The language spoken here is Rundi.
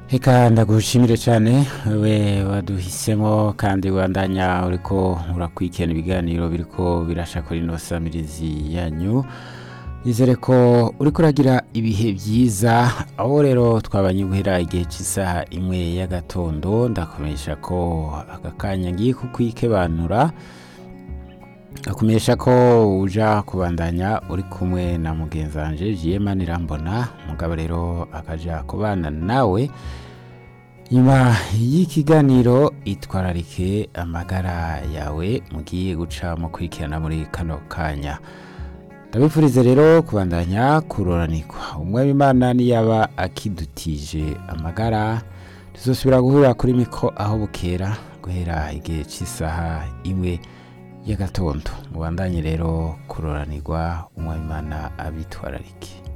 Eka ndagushimire cyane we waduhisemo kandi wandanya uriko urakwikena ibiganiro biriko birasha kuri ino samirizi yanyu nizere ko uriko uragira ibihe byiza aho rero twabanye guhera igihe cy'isaha imwe y'agatondo ndakomesha ko aka kanya ngiye kukwikebanura akumenyesha ko uja kubandanya uri kumwe na mugenzi wanje jiyema nirambona mugabo rero akaja kubana nawe nyuma y'ikiganiro itwararike amagara yawe mugiye guca mu kwikirana muri kano kanya ndabifurize rero kubandanya kuroranikwa umwe w'imana niyaba akidutije amagara tuzosubira guhurira kuri miko aho bukera guhera igihe cy'isaha imwe y'agatondo mubandanye rero kuroranirwa umwe w'imana abitwararike